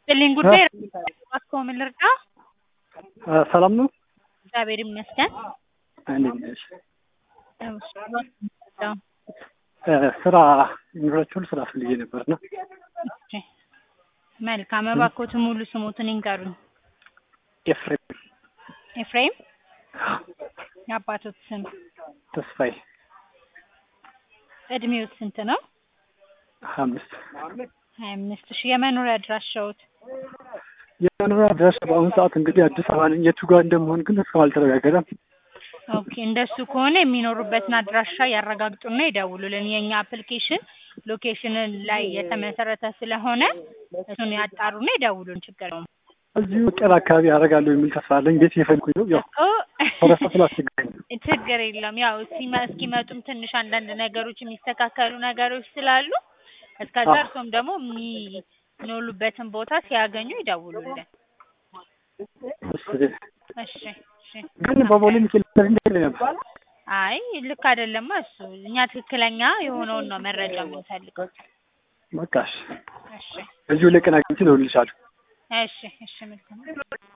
ስጥልኝ ጉዳይ እባክዎ ምን ልርዳ? ሰላም ነው? እግዚአብሔር ይመስገን። እንዴት ነሽ? እሺ፣ ስራ ዩኒቨርሲቲውን ስራ ፈልጌ ነበርና እሺ፣ መልካም። እባክዎትን ሙሉ ስሞትን ይንገሩኝ። ኤፍሬም ኤፍሬም የአባቶት ስም፣ ተስፋዬ እድሜዎት ስንት ነው? ሀያ አምስት ሀያ አምስት ሺህ የመኖሪያ አድራሻዎት? የመኖሪያ አድራሻ በአሁኑ ሰዓት እንግዲህ አዲስ አበባ ነኝ። የቱ ጋር እንደምሆን ግን እስካሁን አልተረጋገጠም። ኦኬ እንደሱ ከሆነ የሚኖሩበትን አድራሻ ያረጋግጡና ይደውሉልን። የእኛ አፕሊኬሽን ሎኬሽንን ላይ የተመሰረተ ስለሆነ እሱን ያጣሩና ይደውሉን። ችግር የለውም። እዚሁ ጤና አካባቢ ያደርጋለሁ የሚል ተስፋ አለኝ። ቤት እየፈልኩኝ ነው። ያው እኮ ወረፋ ስላስቸገረኝ ነው። ችግር የለም። ያው እስኪመ- እስኪመጡም ትንሽ አንዳንድ ነገሮች የሚስተካከሉ ነገሮች ስላሉ እስከዛ አዎ። እርሶም ደግሞ የሚኖሉበትን ቦታ ሲያገኙ ይደውሉልን። እሺ። እሺ እሺ። ግን በቦሌ ሚካኤል እንዴት ነበር? አይ ልክ አይደለማ እሱ። እኛ ትክክለኛ የሆነውን ነው መረጃ የምንፈልገው። በቃ እሺ። እሺ እዚሁ ለቀን አግኝቼ እደውልልሻለሁ። እሺ እሺ መልካም